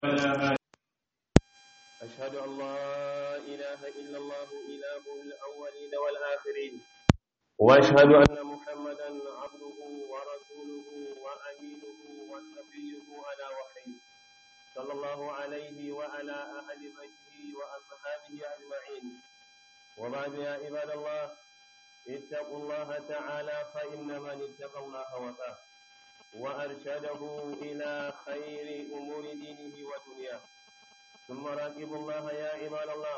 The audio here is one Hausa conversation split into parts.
أشهد أن لا إله إلا الله إله الأولين والآخرين وأشهد أن محمدا عبده ورسوله وأمينه وصفيه على وحيه صلى الله عليه وعلى أهل بيته وأصحابه أجمعين وبعد يا عباد الله اتقوا الله تعالى فإن من اتقى الله وقاه وأرشده إلى خير أمور دينه ودنياه ثم راقبوا الله يا عباد الله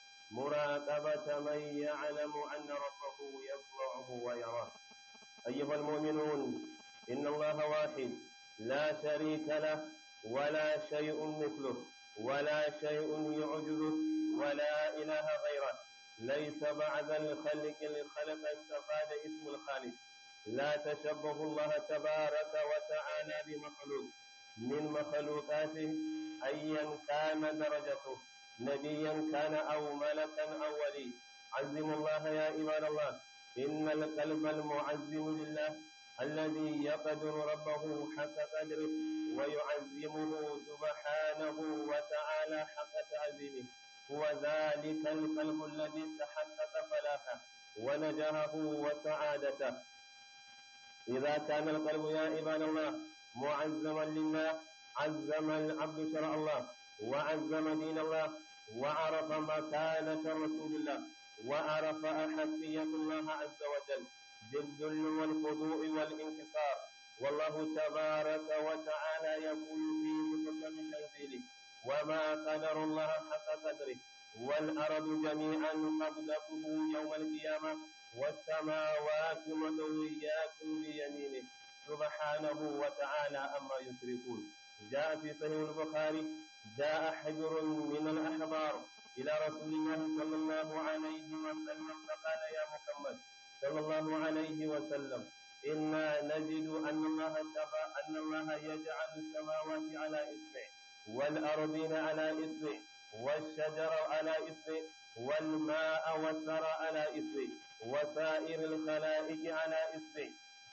مراقبة من يعلم أن ربه يسمعه ويراه أيها المؤمنون إن الله واحد لا شريك له ولا شيء مثله ولا شيء يعجزه ولا إله غيره ليس بعد الخلق الخلق استفاد اسم الخالق لا تشبه الله تبارك وتعالى بمخلوق من مخلوقاته أيا كان درجته نبيا كان أو ملكا أو ولي عزموا الله يا عباد الله إن القلب المعزم لله الذي يقدر ربه حق قدره ويعزمه سبحانه وتعالى حق تعزيمه هو ذلك القلب الذي تحقق فلاحه ونجاحه وسعادته إذا كان القلب يا عباد الله معزما لله عزم العبد شرع الله وعزم دين الله وعرف مكانة رسول الله وعرف أحقية الله عز وجل بالذل والخضوع والانكسار والله تبارك وتعالى يقول في محكم تنزيله وما قدر الله حق قدره والأرض جميعا قبضته يوم القيامة والسماوات مدويات بيمينه سبحانه وتعالى أما يشركون جاء في صحيح البخاري جاء حجر من الأحبار إلى رسول الله صلى الله عليه وسلم فقال يا محمد صلى الله عليه وسلم إنا نجد أن الله تبا أن الله يجعل السماوات على إصبع والأرضين على إصبع والشجر على إصبع والماء والثرى على إصبع وسائر الخلائق على إصبع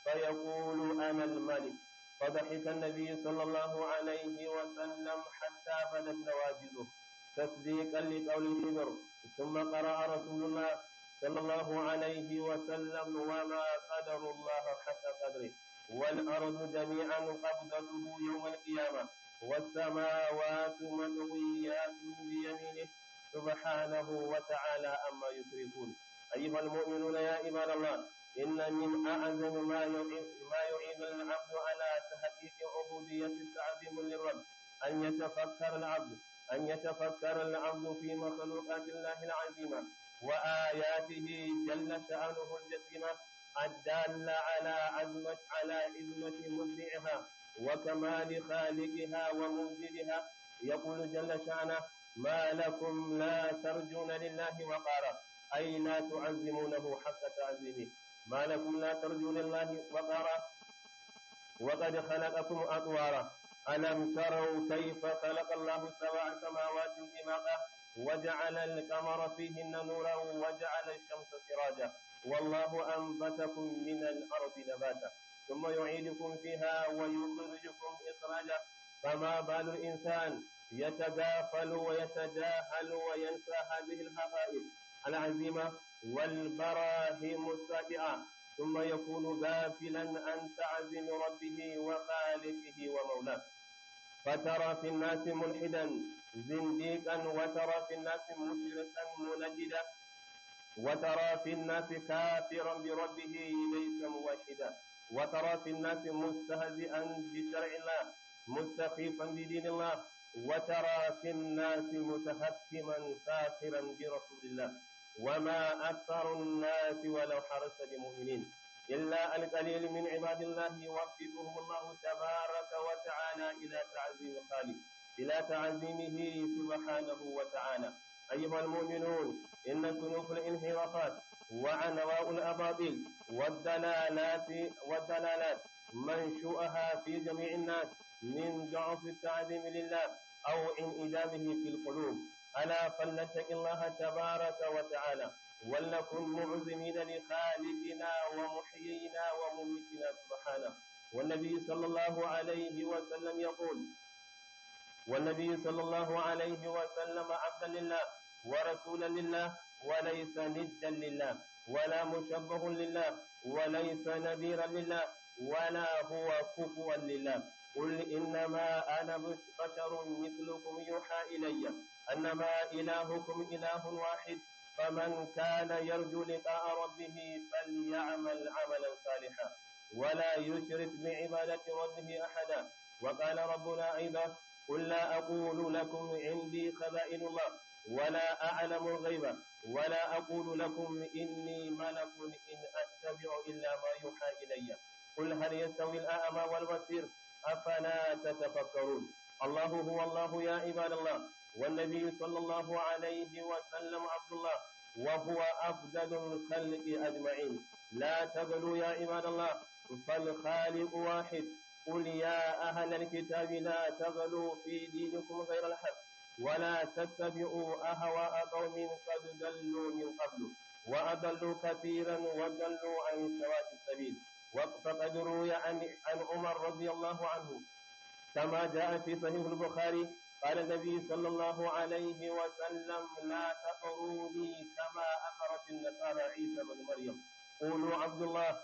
فيقول أنا الملك فضحك النبي صلى الله عليه وسلم حتى بدت نواجذه تصديقا لقول الحبر ثم قرأ رسول الله صلى الله عليه وسلم وما قدر الله حتى قدره والأرض جميعا قبضته يوم القيامة والسماوات مطويات بيمينه سبحانه وتعالى أما يشركون أيها المؤمنون يا عباد الله إن من أعظم ما يعين ما يعين العبد على تحقيق عبودية التعظيم للرب أن يتفكر العبد أن يتفكر العبد في مخلوقات الله العظيمة وآياته جل شأنه الجسيمة الدالة على عزمة على عزمة مبدعها وكمال خالقها وموجدها يقول جل شأنه ما لكم لا ترجون لله وقارا أي لا تعزمونه حق تعزيمه ما لكم لا ترجون لله وقارا وقد خلقكم أطوارا ألم تروا كيف خلق الله سبع سماوات طباقا وجعل القمر فيهن نورا وجعل الشمس سراجا والله أنبتكم من الأرض نباتا ثم يعيدكم فيها ويخرجكم إخراجا فما بال الإنسان يتغافل ويتجاهل وينسى هذه الحقائق العزيمة والبراهين السابعة ثم يكون غافلا عن تعزيم ربه وخالقه ومولاه فترى في الناس ملحدا زنديقا وترى في الناس مشركا منجدا وترى في الناس كافرا بربه ليس موحدا وترى في الناس مستهزئا بشرع الله مستخيفا بدين الله وترى في الناس متهكما ساخرا برسول الله وما أكثر الناس ولو حرصت بمؤمنين إلا القليل من عباد الله يوفقهم الله تبارك وتعالى إلى تعظيم خالق إلى تعظيمه سبحانه وتعالى أيها المؤمنون إن سلوك الانحرافات وعنواء الأباطيل والدلالات والدلالات منشؤها في جميع الناس من ضعف التعظيم لله أو انعدامه في القلوب ألا فلنتق الله تبارك وتعالى ولنكن معزمين لخالقنا ومحيينا ومميتنا سبحانه والنبي صلى الله عليه وسلم يقول والنبي صلى الله عليه وسلم عبدا لله ورسولا لله وليس ندا لله ولا مشبه لله وليس نذيرا لله ولا هو كفوا لله قل إنما أنا بشر مثلكم يوحى إلي أنما إلهكم إله واحد فمن كان يرجو لقاء ربه فليعمل عملا صالحا ولا يشرك بعبادة ربه أحدا وقال ربنا أيضا قل لا أقول لكم عندي خزائن الله ولا أعلم الغيب ولا أقول لكم إني ملك إن أتبع إلا ما يوحى إلي قل هل يستوي الأعمى والبصير أفلا تتفكرون الله هو الله يا عباد الله والنبي صلى الله عليه وسلم عبد الله وهو أفضل الخلق أجمعين لا تغلوا يا عباد الله فالخالق واحد قل يا أهل الكتاب لا تغلوا في دينكم غير الحق ولا تتبعوا أهواء قوم قد ضلوا من قبل وأضلوا كثيرا وضلوا عن سواء السبيل فقد روي عن عن عمر رضي الله عنه كما جاء في صحيح البخاري قال النبي صلى الله عليه وسلم لا تطروني كما أمرت النصارى عيسى بن مريم قولوا عبد الله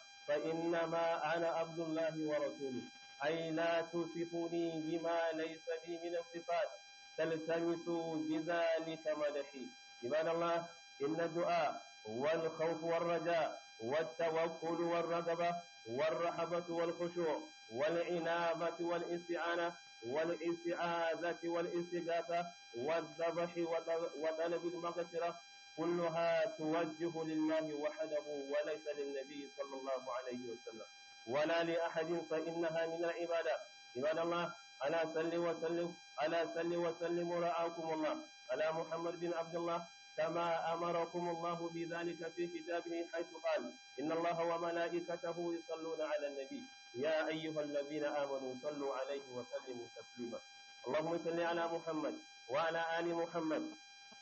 فإنما أنا عبد الله ورسوله أي لا توصفوني بما ليس لي من الصفات تلتمسوا بذلك مدحي عباد الله إن الدعاء والخوف والرجاء والتوكل والرغبة والرحبة والخشوع والعنابة والاستعانة والاستعاذة والاستغاثة والذبح وطلب المغفرة كلها توجه لله وحده وليس للنبي صلى الله عليه وسلم ولا لأحد فإنها من العبادة عباد الله ألا صل وسلم ألا صل وسلم رعاكم الله على محمد بن عبد الله كما أمركم الله بذلك في كتابه حيث قال إن الله وملائكته يصلون على النبي يا أيها الذين آمنوا صلوا عليه وسلموا تسليما اللهم صل على محمد وعلى آل محمد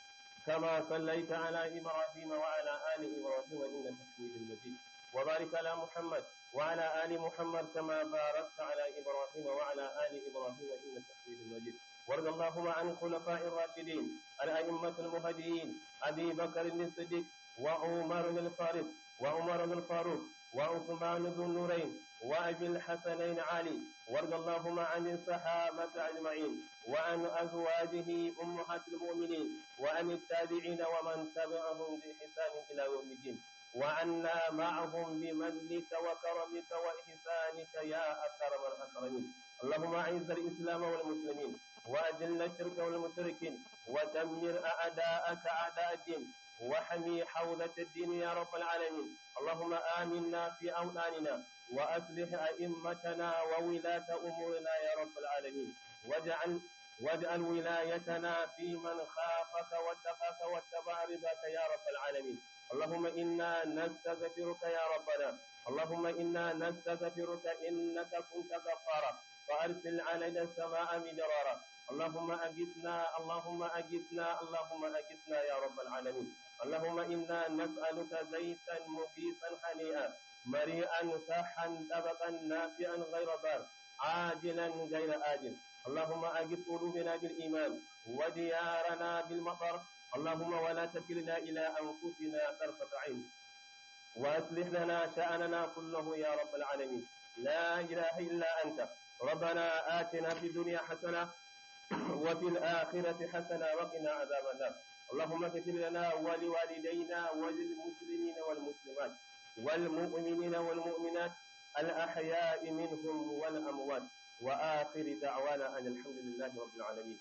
كما صليت على إبراهيم وعلى آل إبراهيم إنك حميد مجيد وبارك على محمد وعلى آل محمد كما باركت على إبراهيم وعلى آل إبراهيم إنك حميد مجيد وارض اللهم عن الخلفاء الراشدين الأئمة المهديين أبي بكر الصديق وعمر بن الفاروق وعمر بن الفاروق وعثمان ذو النورين وأبي الحسنين علي وارض اللهم عن الصحابة أجمعين وعن أزواجه أمهات المؤمنين وعن التابعين ومن تبعهم بإحسان إلى يوم الدين وعنا معهم بمنك وكرمك وإحسانك يا أكرم الأكرمين اللهم أعز الإسلام والمسلمين وأذل الشرك والمشركين ودمر أعداءك أعداء الدين وحمي حوزة الدين يا رب العالمين اللهم آمنا في أوطاننا وأصلح أئمتنا وولاة أمورنا يا رب العالمين واجعل واجعل ولايتنا في من خافك واتقاك واتبع رضاك يا رب العالمين اللهم إنا نستغفرك يا ربنا اللهم إنا نستغفرك إنك كنت غفارا فأرسل علينا السماء مدرارا اللهم أجثنا اللهم أجثنا اللهم أجثنا يا رب العالمين اللهم إنا نسألك زيتا مفيسا هنيئا مريئا صحا طبقا نافعا غير ضار عاجلا غير آجل اللهم أجث قلوبنا بالإيمان وديارنا بالمطر اللهم ولا تكلنا إلى أنفسنا طرفة عين وأصلح لنا شأننا كله يا رب العالمين لا إله إلا أنت ربنا آتنا في الدنيا حسنة وفي الآخرة حسنة وقنا عذاب النار اللهم اغفر لنا ولوالدينا وللمسلمين والمسلمات والمؤمنين والمؤمنات الأحياء منهم والأموات وآخر دعوانا أن الحمد لله رب العالمين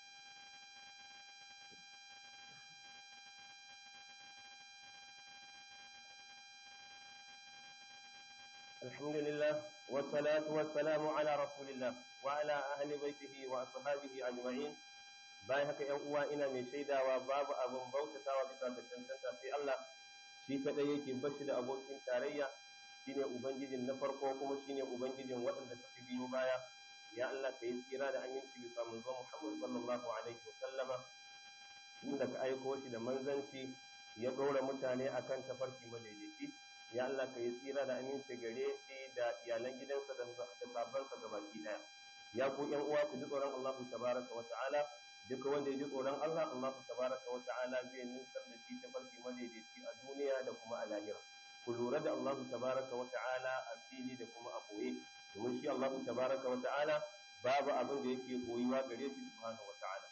الحمد لله والصلاة والسلام على رسول الله وعلى أهل بيته وأصحابه أجمعين bayan haka ‘yan uwa ina mai shaidawa babu abin bautatawa bisa ga cancanta sai Allah shi kaɗai yake bashi da abokin tarayya shine ubangijin na farko kuma shine ubangijin waɗanda suka biyo baya ya Allah ka yi tsira da aminci bisa manzo Muhammad sallallahu alaihi wa sallama inda ka aiko shi da manzanci ya ɗora mutane akan tafarki madaidaici ya Allah ka yi tsira da aminci gare shi da iyalan gidansa da sabansa gabaki ɗaya ya ku ƴan uwa ku ji tsoron Allah tabaraka wa ta'ala duk wanda ya ji tsoron Allah Allah tabaraka wa ta'ala zai nusar da shi ta farki madaidaici a duniya da kuma a lahira ku lura da Allah tabaraka wa ta'ala a fili da kuma a boye domin shi Allah tabaraka wa ta'ala babu abin da yake koyuwa gare shi subhanahu wa ta'ala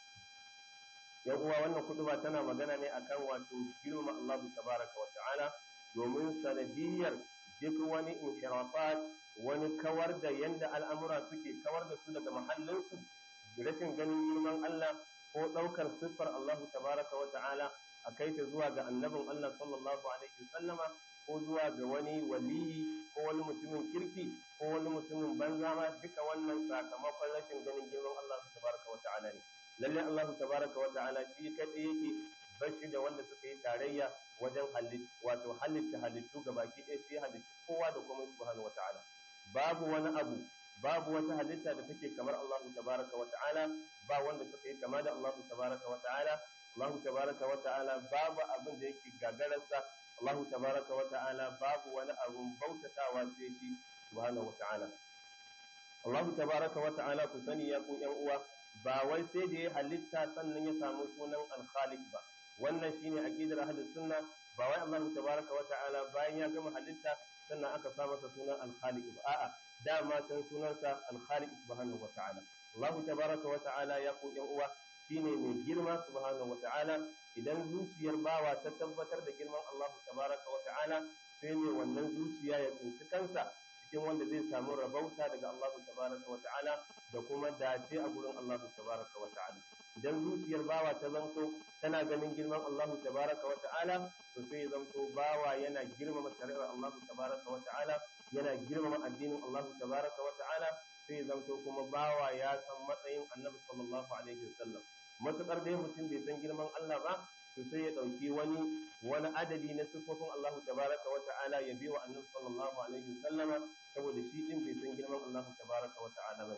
yan uwa wannan kutuba tana magana ne akan wato girma Allah tabaraka wa ta'ala domin sanadiyar duk wani inshirafat wani kawar da yanda al'amura suke kawar da su daga mahallinsu rashin ganin girman Allah ko ɗaukar siffar Allah tabaraka wa ta'ala a kai ta zuwa ga annabin Allah sallallahu alaihi wasallama ko zuwa ga wani waliyi ko wani mutumin kirki ko wani mutumin banza ma duka wannan sakamakon rashin ganin girman Allah tabaraka wa ta'ala ne lalle Allah tabaraka wa ta'ala shi kadai yake bashi da wanda suka yi tarayya wajen halitta wato halitta halittu gabaki ɗaya shi halitta kowa da kuma subhanahu wa ta'ala babu wani abu babu wata halitta da take kamar Allah tabaraka wa ta'ala ba wanda suka yi kama da Allah tabaraka wa ta'ala Allah tabaraka wa ta'ala babu abin da yake gagararsa Allah tabaraka wa ta'ala babu wani abun bautatawa sai shi subhanahu wa ta'ala Allah tabaraka wa ta'ala ku sani ya ku ƴan uwa ba wai sai da ya halitta sannan ya samu sunan al-khaliq ba wannan shine aqidar ahlus sunna ba wai Allah tabaraka wa ta'ala bayan ya gama halitta sannan aka sa masa sunan al-khaliq ba a'a dama can sunansa al-khaliq subhanahu wa ta'ala Allah tabaraka wa ta'ala ya ku yan uwa shine mai girma subhanahu wa ta'ala idan zuciyar bawa ta tabbatar da girman Allah tabaraka wa ta'ala sai ne wannan zuciya ya tsinci kansa cikin wanda zai samu rabauta daga Allah tabaraka wa ta'ala da kuma dace a gurin Allah tabaraka wa ta'ala idan zuciyar bawa ta zanto tana ganin girman Allah tabaraka wa ta'ala to sai ya zanto bawa yana girmama shari'ar Allah tabaraka wa ta'ala yana girmama addinin Allah tabaraka wa ta'ala sai ya zanto kuma bawa ya san matsayin Annabi sallallahu alaihi wasallam matukar dai mutum bai san girman Allah ba to sai ya dauki wani wani adadi na sifofin Allah tabaraka wa ta'ala ya biwa Annabi sallallahu alaihi wasallama saboda shi din bai san girman Allah tabaraka wa ta'ala ba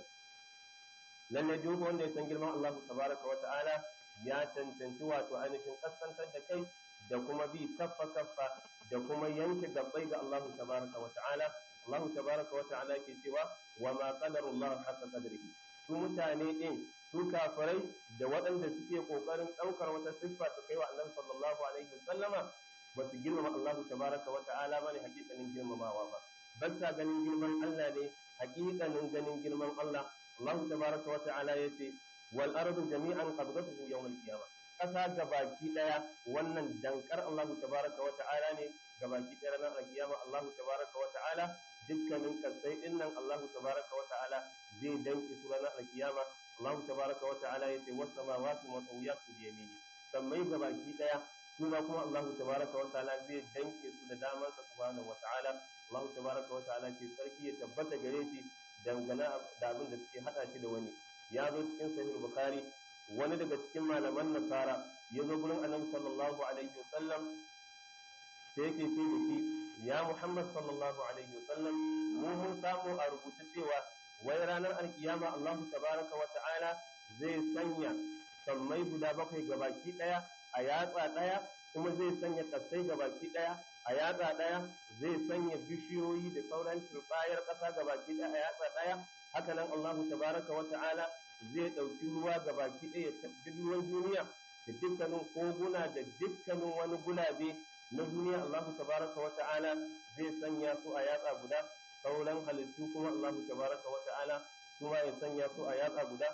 lalle duk wanda ya san girman Allah tabaraka wa ta'ala ya cancanci wato ainihin kaskantar da kai da kuma bi kaffa kaffa da kuma yanke gabbai ga Allah tabaraka wa ta'ala Allah tabaraka wa ta'ala ke cewa wa ma qadarullah haqqa qadrihi su mutane din su kafirai da waɗanda suke kokarin ɗaukar wata siffa su kai wa Annabi sallallahu alaihi wasallama ba su girmama Allah tabaraka wa ta'ala bane hakikanin girmamawa ba ba sa ganin girman Allah ne hakikanin ganin girman Allah Allah tabaraka wa ta'ala yace wal ardu jami'an qabdatuhu yawm al-qiyamah kasa gabaki daya wannan dankar Allah tabaraka wa ta'ala ne gabaki daya ranar al-qiyama Allah tabaraka wa ta'ala dukkanin kasai dinnan Allah tabaraka wa ta'ala zai danki su ranar al-qiyama Allah tabaraka wa ta'ala yace was samawati matawiyatu bi yamini sammai gabaki daya suna kuma Allah tabaraka wa ta'ala zai danke su da damansa subhanahu wa ta'ala Allah tabaraka wa ta'ala ce sarki ya tabbata gare shi dangane da abin da suke hada shi da wani ya zo cikin sahih bukhari wani daga cikin malaman nasara ya zo gurin annabi sallallahu alaihi wasallam sai yake ce da shi ya muhammad sallallahu alaihi wasallam mu mun samu a rubuce cewa wai ranar alkiyama allahu tabaraka wa ta'ala zai sanya sammai guda bakwai gabaki daya a yatsa daya kuma zai sanya kasai gabaki daya a yatsa daya zai sanya bishiyoyi da sauran turbayar kasa gabaki daya a yatsa daya haka nan allahu tabaraka wa ta'ala zai ɗauki ruwa ga baki ɗaya duk ruwan duniya da dukkanin koguna da dukkanin wani gulabe na duniya Allahu tabaraka wa ta'ala zai sanya su a yatsa guda sauran halittu kuma Allahu tabaraka wa ta'ala su ma ya sanya su a yatsa guda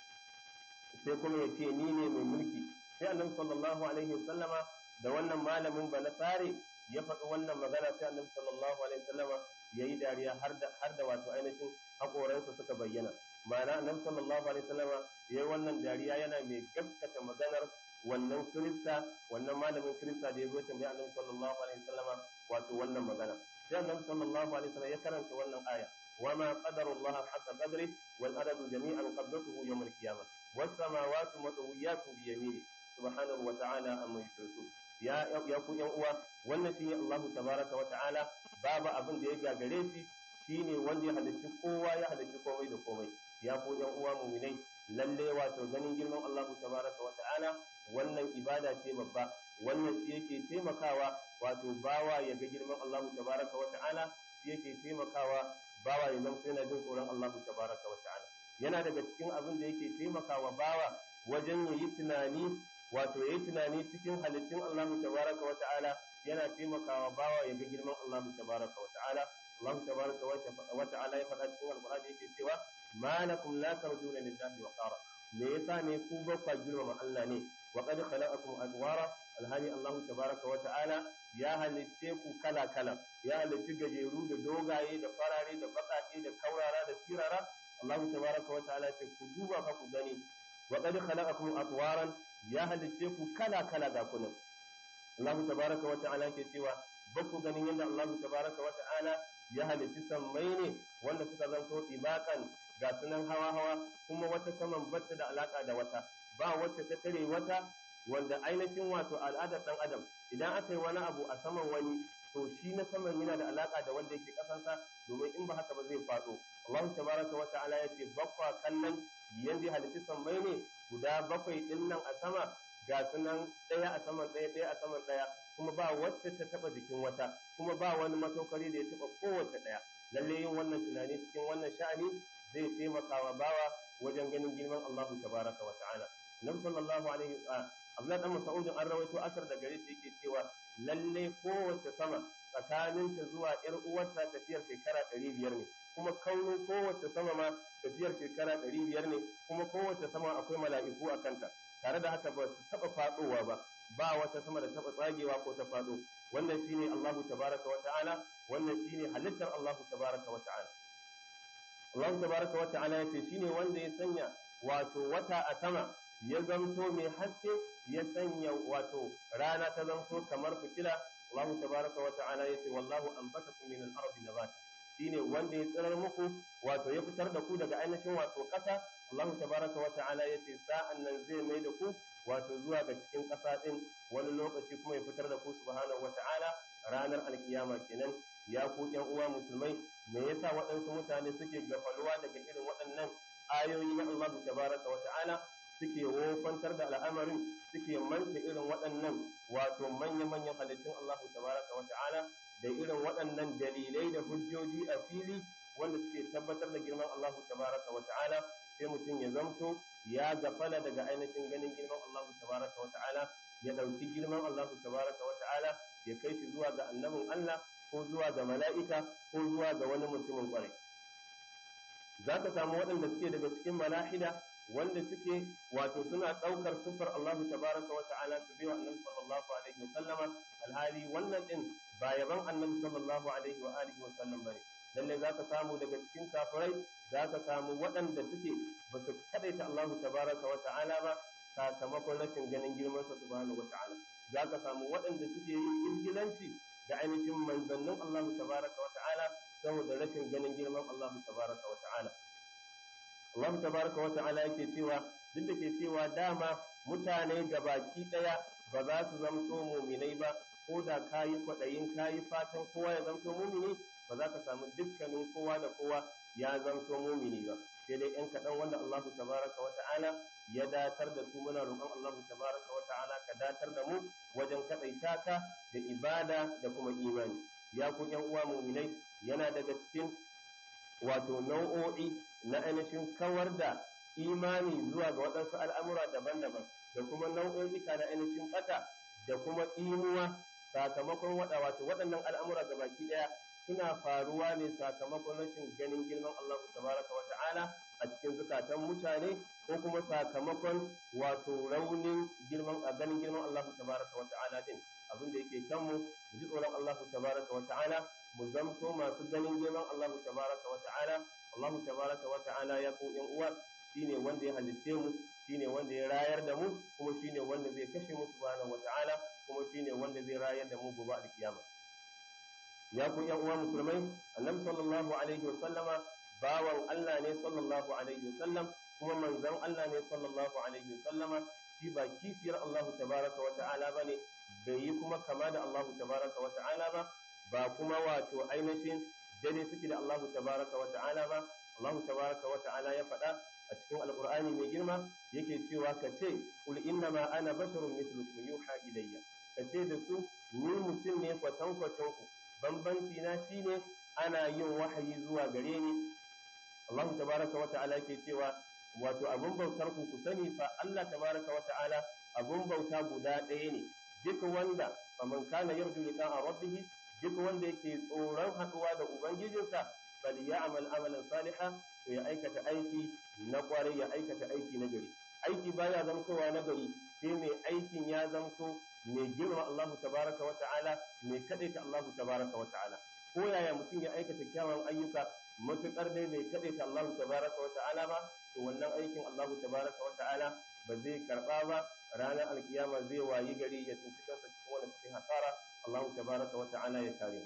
sai kuma ya ce ni ne mai mulki sai annabi sallallahu alaihi wasallama da wannan malamin ba na tsare ya faɗi wannan magana sai annabi sallallahu alaihi wasallama yayi dariya har da har da wato ainihin hakoransa suka bayyana ma'ana annabi sallallahu alaihi wasallam yayi wannan dariya yana mai gaskata maganar wannan kirista wannan malamin kirista da ya zo tambaya annabi sallallahu alaihi wasallam wato wannan magana sai annabi sallallahu alaihi wasallam ya karanta wannan aya وما قدر الله حق قدره والأرض جميعا قبضته يوم القيامة والسماوات مطويات بيمينه سبحانه وتعالى أما يشركون ya ya ku yan uwa wannan shine Allah tabaraka wa ta'ala babu abin da ya gagare shi shine wanda ya halicci kowa ya halicci komai da komai ya ku yan uwa mu'minai lalle wato ganin girman Allah tabaraka wa ta'ala wannan ibada ce babba wannan shi yake taimakawa wato bawa ya ga girman Allah tabaraka wa ta'ala shi yake taimakawa bawa ya zama yana jin tsoron Allah tabaraka wa ta'ala yana daga cikin abin da yake taimakawa bawa wajen yayi tunani wato yayi tunani cikin halittun Allah tabaraka wa ta'ala yana taimakawa bawa ya ga girman Allah tabaraka wa ta'ala Allah tabaraka wa ta'ala ya faɗa cikin alqur'ani yake cewa ma lakum la tarjuna lillahi wa qara me yasa ne ku ba ku girmama Allah ne wa qad khalaqakum azwara alhali Allah tabaraka wa ta'ala ya halicce ku kala kala ya halicci gajeru da dogaye da farare da baƙaƙe da kaurara da sirara Allah tabaraka wa ta'ala ce ku duba fa ku gani wa qad khalaqakum atwaran ya halicce ku kala kala ga kunan Allah tabaraka wa ta'ala ke cewa ba ku ganin yadda Allah tabaraka wa ta'ala ya halicci sammai ne wanda suka zanto ibakan ga sunan hawa hawa kuma wata saman batta da alaka da wata ba wacce ta tare wata wanda ainihin wato al'adar dan adam idan aka yi wani abu a saman wani to shi na saman yana da alaka da wanda yake kasansa domin in ba haka ba zai faɗo Allah tabaraka wa ta'ala ya ce bakwa kallon yanda halitti sammai ne guda bakwai din nan a sama ga sunan ɗaya a saman ɗaya ɗaya a saman ɗaya kuma ba wacce ta taɓa jikin wata kuma ba wani matokari da ya taɓa kowace ɗaya lalle yin wannan tunani cikin wannan sha'ani zai taimaka wa bawa wajen ganin girman Allah tabaraka wa ta'ala Nabi sallallahu alaihi wa Abdullah dan Mas'ud an rawaito asar da gare shi yake cewa lalle kowace sama tsakaninta zuwa ƴar uwarta tafiyar shekara ɗari biyar ne kuma kaunin kowace sama ma tafiyar shekara ɗari biyar ne kuma kowace sama akwai mala'iku a kanta tare da haka ba su taɓa faɗowa ba ba wata sama da taɓa tsagewa ko ta faɗo wannan shine Allahu tabaraka wa ta'ala wannan shine halittar Allahu tabaraka wa ta'ala Allahu tabaraka wa ta'ala yace shine wanda ya sanya wato wata a sama ya zamto mai haske ya sanya wato rana ta zamto kamar fitila Allahu tabaraka wa ta'ala yace wallahu anbatakum min al-ardi nabata shine wanda ya tsirar muku wato ya fitar da ku daga ainihin wato ƙasa Allahu tabaraka wa ta'ala yace sa'an nan zai mai da ku wato zuwa ga cikin ƙasa din wani lokaci kuma ya fitar da ku subhanahu wa ta'ala ranar alkiyama kenan ya ku ƴan uwa musulmai me yasa waɗansu mutane suke gafaluwa daga irin waɗannan ayoyi na Allah tabaraka wa ta'ala suke wofantar da al'amarin suke manta irin waɗannan wato manya-manyan halittun Allah tabaraka wa ta'ala da irin waɗannan dalilai da hujjoji a fili wanda suke tabbatar da girman Allah tabaraka wa ta'ala sai mutum ya zamto ya gafala daga ainihin ganin girman Allah tabaraka wa ta'ala ya ɗauki girman Allah tabaraka wa ta'ala ya kai shi zuwa ga annabin Allah ko zuwa ga mala'ika ko zuwa ga wani mutumin kwarai za ka samu waɗanda suke daga cikin malahida wanda suke wato suna ɗaukar siffar Allah tabaraka wa ta'ala su biyo annabi sallallahu alaihi wa sallama alhali wannan din ba yaban annabi sallallahu alaihi wa alihi wa sallam bane lalle zaka samu daga cikin kafirai zaka samu waɗanda suke ba su kadaita Allah tabaraka wa ta'ala ba sakamakon rashin ganin girman sa subhanahu wa ta'ala zaka samu waɗanda suke yin ingilanci da ainihin manzannin Allah tabaraka wa ta'ala saboda rashin ganin girman Allah tabaraka wa ta'ala Allah tabaraka wa ta'ala yake cewa duk da ke cewa dama mutane baki daya ba za su zamto muminai ba ko da kayi kwaɗayin kayi fatan kowa ya zamto mumini ba za ka samu dukkanin kowa da kowa ya zamto mumini ba sai dai yan kaɗan wanda Allah tabaraka wa ta'ala ya datar da su muna roƙon Allah tabaraka wa ta'ala ka datar da mu wajen kaɗaita ka da ibada da kuma imani ya ku yan uwa muminai yana daga cikin wato nau'o'i na ainihin kawar da imani zuwa ga waɗansu al'amura daban-daban da kuma nau'o'ika na ainihin ɓata da kuma imuwa sakamakon waɗa wato waɗannan al'amura ga baki ɗaya suna faruwa ne sakamakon rashin ganin girman Allah tabaraka wa ta'ala a cikin zukatan mutane ko kuma sakamakon wato raunin girman a ganin girman Allah tabaraka wa ta'ala din abin da yake kanmu mu ji tsoron Allah tabaraka wa ta'ala mu zamto masu ganin girman Allah tabaraka wa ta'ala Allah tabaraka wa ta'ala ya ko yan uwa shine wanda ya halicce mu shine wanda ya rayar da mu kuma shine wanda zai kashe mu subhanahu wa ta'ala kuma shine wanda zai rayar da mu gobe a kiyama ya ku yan uwa musulmai annabi sallallahu alaihi wa sallama bawan Allah ne sallallahu alaihi wa sallam kuma manzon Allah ne sallallahu alaihi wa sallama shi ba kishiyar Allah tabaraka wa ta'ala bane bai yi kuma kama da Allah tabaraka wa ta'ala ba ba kuma wato ainihin dare suke da Allah tabaraka wa ta'ala ba Allah tabaraka wa ta'ala ya faɗa a cikin alqur'ani mai girma yake cewa ka ce kul inna ma ana basharun mithlukum yuha ilayya ka ce da su ni mutum ne kwatankwacin ku bambanci na shine ana yin wahayi zuwa gare ni Allah tabaraka wa ta'ala yake cewa wato abun bautar ku ku sani fa Allah tabaraka wa ta'ala abun bauta guda ɗaya ne duk wanda faman kana yarju liqa'a rabbih duk wanda yake tsoron haɗuwa da ubangijinsa bal ya'mal amalan salihan to ya aikata aiki na kwarai ya aikata aiki na gari aiki baya zamtowa na gari sai mai aikin ya zamto mai girma Allah tabaraka wa ta'ala mai kadaita Allah tabaraka wa ta'ala ko yaya mutum ya aikata kyawun ayyuka matukar dai bai kadaita Allah tabaraka wa ta'ala ba to wannan aikin Allah tabaraka wa ta'ala ba zai karba ba ranar alkiyama zai wayi gari ya tsinci kansa cikin wani cikin hasara Allah tabaraka wa ta'ala ya kare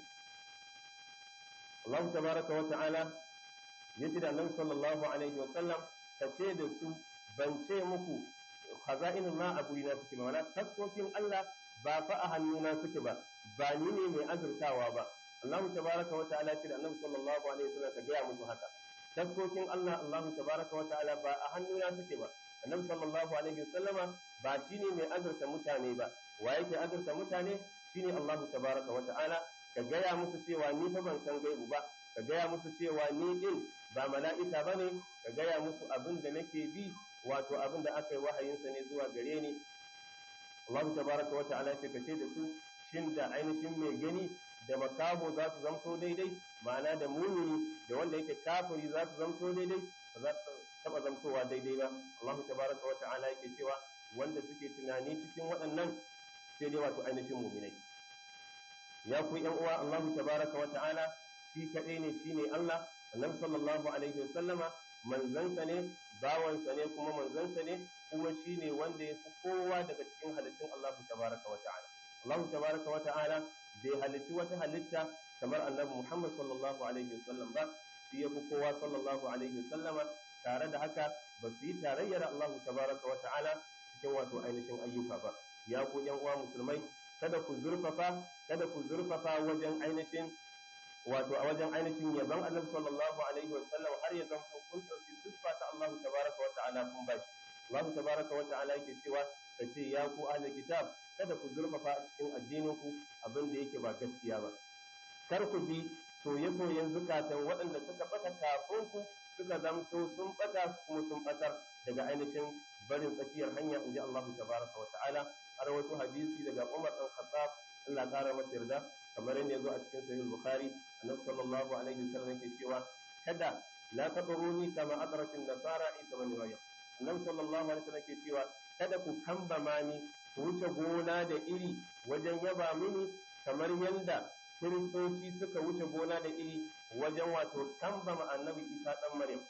Allah tabaraka wa ta'ala yace da Annabi sallallahu alaihi wa sallam kace da su ban ce muku khaza'inul ma a gurina suke ba mana taskokin Allah ba fa a hannuna suke ba ba ni ne mai azurtawa ba Allah tabaraka wa ta'ala ce da Annabi sallallahu alaihi wa sallam ka gaya musu haka taskokin Allah Allah tabaraka wa ta'ala ba a hannuna suke ba Annabi sallallahu alaihi wa sallama ba shine mai azurta mutane ba wa yake azurta mutane shine Allah tabaraka wa ta'ala ka gaya musu cewa ni fa ban san gaibu ba ka gaya musu cewa ni din ba mala'ika bane ka gaya musu abin da nake bi wato abin da aka yi wahayinsa ne zuwa gare ni Allah tabaraka wa ta'ala ce kace da su shin da ainihin mai gani da makabo za su zamto daidai ma'ana da mumini da wanda yake kafiri za su zamto daidai ba za su taba zamtowa daidai ba Allah tabaraka wa ta'ala yake cewa wanda suke tunani cikin waɗannan sai dai wato ainihin muminai ya ku yan uwa Allah tabaraka wa ta'ala shi kadai ne shine Allah annabi sallallahu alaihi wasallama manzansa ne bawansa ne kuma manzansa ne kuma shine wanda ya fi kowa daga cikin halittun Allah tabaraka wa ta'ala Allah tabaraka wa ta'ala bai halitti wata halitta kamar annabi Muhammad sallallahu alaihi wasallam ba shi ya fi kowa sallallahu alaihi wasallama tare da haka ba su yi tarayyar Allah tabaraka wa ta'ala cikin wato ainihin ayyuka ba ya ku yan uwa musulmai kada ku zurfafa kada ku zurfafa wajen ainihin wato a wajen ainihin yaban annabi sallallahu alaihi wa sallam har ya zanto kun dauki siffa ta Allah tabaraka wa ta'ala kun bashi Allah tabaraka wa ta'ala yake cewa kace ya ku ahli kitab kada ku zurfafa a cikin addinin ku abin da yake ba gaskiya ba kar ku bi soye-soyen zukatan waɗanda suka bata kafin ku suka zamto sun bata kuma sun batar daga ainihin barin tsakiyar hanya inji Allah tabaraka wa ta'ala har wato hadisi daga Umar dan Khattab Allah kara masa yarda kamar yadda ya zo a cikin sahih bukhari annabi sallallahu alaihi wasallam yake cewa kada la tabruni kama adrakin nasara isa ibn maryam annabi sallallahu alaihi wasallam yake cewa kada ku kambama ni ku wuce gona da iri wajen yaba mini kamar yadda kiristoci suka wuce gona da iri wajen wato kambama annabi isa dan maryam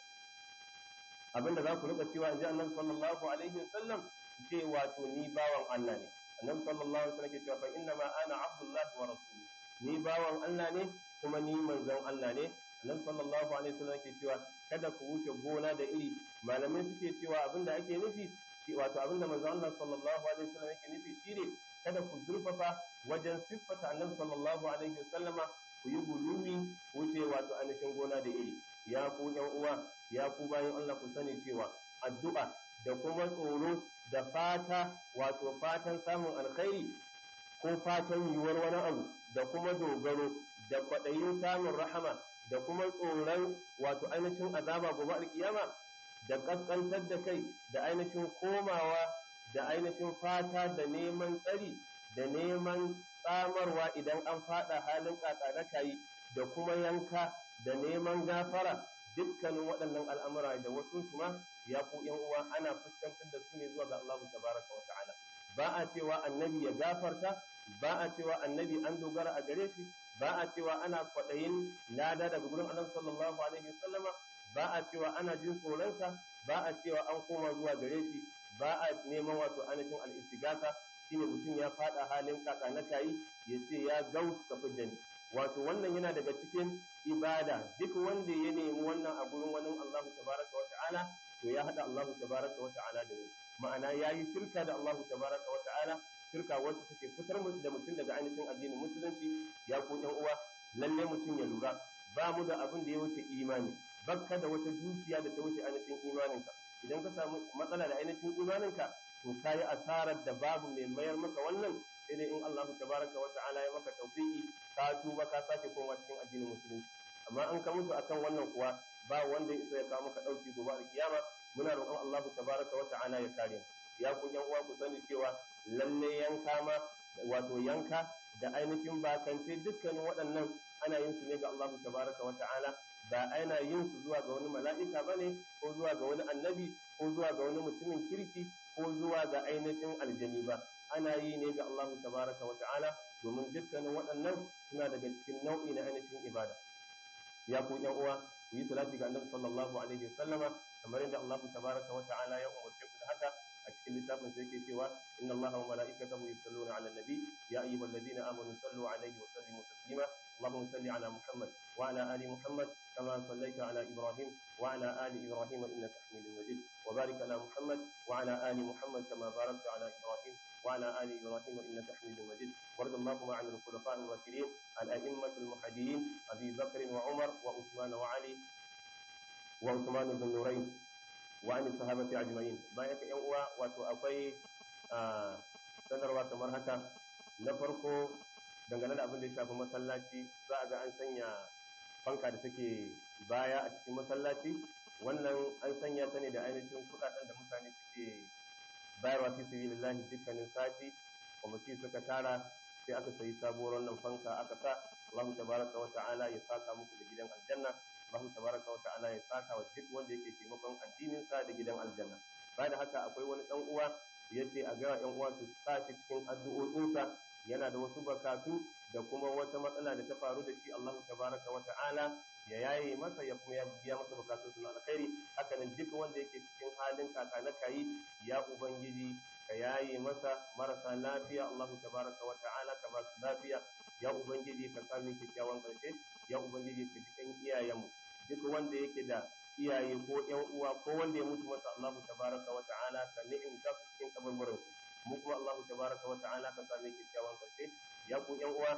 abinda za ku rika cewa inji annabi sallallahu alaihi wasallam ce wato ni bawan Allah ne annabi sallallahu alaihi wasallam ke cewa fa inna ma ana abdullahi wa rasuluhu ni bawan Allah ne kuma ni manzon Allah ne annabi sallallahu alaihi wasallam ke cewa kada ku wuce gona da iri malamai suke cewa abinda ake nufi shi wato abinda manzon Allah sallallahu alaihi wasallam yake nufi shine kada ku zurfafa wajen siffata annabi sallallahu alaihi wasallama ku yi gulumi wuce wato ainihin gona da iri ya ku yan uwa ya ku bayan Allah ku sani cewa addu'a da kuma tsoro da fata wato fatan samun alkhairi ko fatan yiwuwar wani abu da kuma dogaro da kwaɗayin samun rahama da kuma tsoron wato ainihin azaba gobe alkiyama da ƙasƙantar da kai da ainihin komawa da ainihin fata da neman tsari da neman tsamarwa idan an faɗa halin kayi da kuma yanka da neman gafara dukkanin waɗannan al'amura da wasu su ma ya ku ‘yan uwa ana fuskantar da su ne zuwa ga Allah tabaraka wa ta'ala ba a cewa annabi ya gafarta ba a cewa annabi an dogara a gare shi ba a cewa ana kwaɗayin lada daga gurin annabi sallallahu alaihi wasallama ba a cewa ana jin tsoronsa ba a cewa an koma zuwa gare shi ba a neman wato ainihin al'istigasa shine mutum ya faɗa halin kaka na kayi ya ce ya gaus ka fidda ni wato wannan yana daga cikin ibada duk wanda ya nemi wannan a gurin wani Allah tabaraka wa ta'ala to ya hada Allah tabaraka wa ta'ala da wani ma'ana yayi shirka da Allah tabaraka wa ta'ala shirka wacce take fitar da mutum daga ainihin addinin musulunci ya ko ɗan uwa lalle mutum ya lura ba mu da abin da ya wuce imani bakka da wata dukiya da ta wuce ainihin imaninka idan ka samu matsala da ainihin imaninka to kayi asarar da babu mai mayar maka wannan sai dai in Allah tabaraka wa ta'ala ya maka tawfiqi ka tuba ka sake koma cikin addinin musulunci amma an ka mutu akan wannan kuwa ba wanda isa ya kawo maka dauki gobe alkiyama muna roƙon Allah tabaraka wa ta'ala ya kare mu ya ku yan uwa ku sani cewa lalle yanka ma wato yanka da ainihin bakance dukkanin waɗannan ana yin su ne ga Allah tabaraka wa ta'ala ba ana yin su zuwa ga wani mala'ika bane ko zuwa ga wani annabi ko zuwa ga wani mutumin kirki ko zuwa ga ainihin aljani ba ana yi ne ga Allah tabaraka wa ta'ala domin dukkanin waɗannan suna daga cikin nau'i na ainihin ibada ya ku yan uwa ku yi salati ga annabi sallallahu alaihi wasallama kamar yadda Allah tabaraka wa ta'ala ya umarce ku da haka a cikin littafin sai yake cewa inna allaha wa mala'ikatahu yusalluna 'alan nabi ya ayyuhalladhina amanu sallu 'alaihi wa sallimu taslima اللهم صل على محمد وعلى ال محمد كما صليت على ابراهيم وعلى ال ابراهيم انك حميد مجيد وبارك على محمد وعلى ال محمد كما باركت على ابراهيم وعلى ال ابراهيم انك حميد مجيد وارض اللهم عن الخلفاء الراشدين الائمه المهديين ابي بكر وعمر وعثمان وعلي وعثمان بن نورين وعن الصحابه اجمعين بايك yan uwa wato akwai sanarwa kamar haka na farko dangane da abin da ya shafi masallaci za a ga an sanya fanka da take baya a cikin masallaci wannan an sanya ta ne da ainihin kudaden da mutane suke bayarwa fi sabilillahi dukkanin sati kwamiti suka tara sai aka sayi sabuwar wannan fanka aka sa Allah tabaraka wa ta'ala ya saka muku da gidan aljanna Allah tabaraka wa ta'ala ya saka wa duk wanda yake taimakon addinin sa da gidan aljanna bayan haka akwai wani dan uwa yace a ga yan uwa su sa shi cikin addu'o'insa yana da wasu bakatu da kuma wata matsala da ta faru da shi Allah tabaraka wa ta'ala ya yaye masa ya kuma ya biya masa bukatun na alkhairi haka nan duk wanda yake cikin halin kaka na kayi ya ubangiji ka yaye masa marasa lafiya Allah tabaraka wa ta'ala ka ba su lafiya ya ubangiji ka sami kyakkyawan karshe ya ubangiji ka ji kan iyayenmu duk wanda yake da iyaye ko ƴan uwa ko wanda ya mutu masa Allah tabaraka wa ta'ala ka ni'imta su cikin kabarbarinsu mu kuma Allah tabaraka wa ta'ala ka same kyakkyawan karshe ya ku yan uwa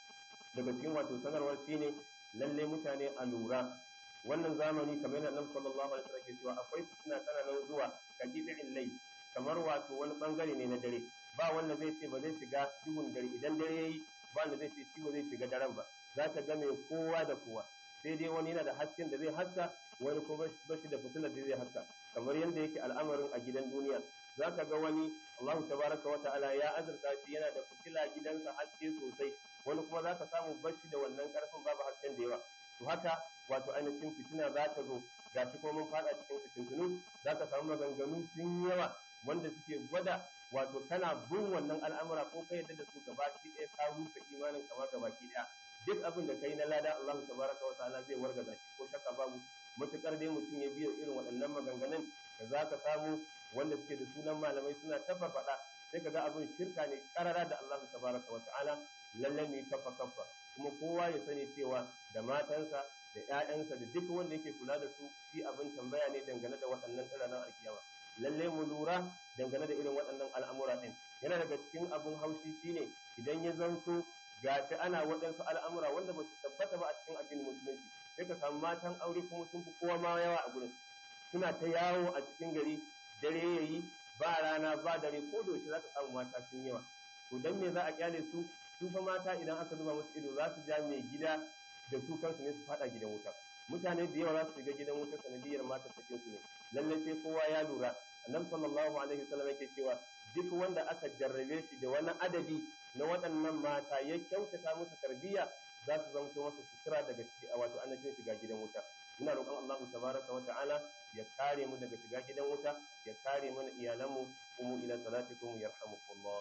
daga cikin wato sanarwar shine lalle mutane a lura wannan zamani kamar yadda Annabi sallallahu alaihi wasallam ke cewa akwai fitina tana nan zuwa ka gidin lai kamar wato wani bangare ne na dare ba wanda zai ce ba zai shiga duhun dare idan dare yayi ba wanda zai ce shi ba zai shiga daren ba za ka ga mai kowa da kowa sai dai wani yana da hasken da zai haska wani kuma ba shi da fitilar da zai haska kamar yadda yake al'amarin a gidan duniya za ka ga wani Allah tabaraka wa ta'ala ya azurta shi yana da fitila gidansa haske sosai wani kuma za ka samu bashi da wannan karfin babu hasken da yawa to haka wato ainihin fitina za ta zo ga shi kuma mun fada cikin fitintunu za ka samu maganganu sun yawa wanda suke gwada wato kana bin wannan al'amura ko ka yadda da su gabaki ɗaya ka rusa imanin kama gabaki ɗaya duk abin da kai na lada Allah tabaraka wa ta'ala zai wargaza shi ko shakka babu matukar dai mutum ya biyo irin waɗannan maganganun da za ka samu wanda suke da sunan malamai suna tafa faɗa sai ka ga abin shirka ne karara da Allah tabaraka wa ta'ala lalle ne kafa kafa kuma kowa ya sani cewa da matansa da ƴaƴansa da duk wanda yake kula da su shi abin tambaya ne dangane da waɗannan tsiranan alkiyama lalle mu lura dangane da irin waɗannan al'amura ɗin yana daga cikin abin haushi shine idan ya zanto gashi ana waɗansu al'amura wanda ba su tabbata ba a cikin addinin musulunci sai ka samu matan aure kuma sun fi kowa ma yawa a gurin suna ta yawo a cikin gari dare yayi ba rana ba dare ko da yaushe za ka samu mata sun yawa to dan me za a kyale su su fa mata idan aka zuba musu ido za su ja mai gida da su kansu ne su fada gidan wuta mutane da yawa za su shiga gidan wuta sanadiyar mata cikin su ne lalle sai kowa ya lura annabi sallallahu alaihi wasallam yake cewa duk wanda aka jarrabe shi da wani adadi na waɗannan mata ya kyautata musu tarbiyya za su zamto masa sutura daga wato annabin shiga gidan wuta muna roƙon Allah tabaraka wa ta'ala ya kare mu daga shiga gidan wuta ya kare mana iyalanmu umu ila salatikum yarhamukumullah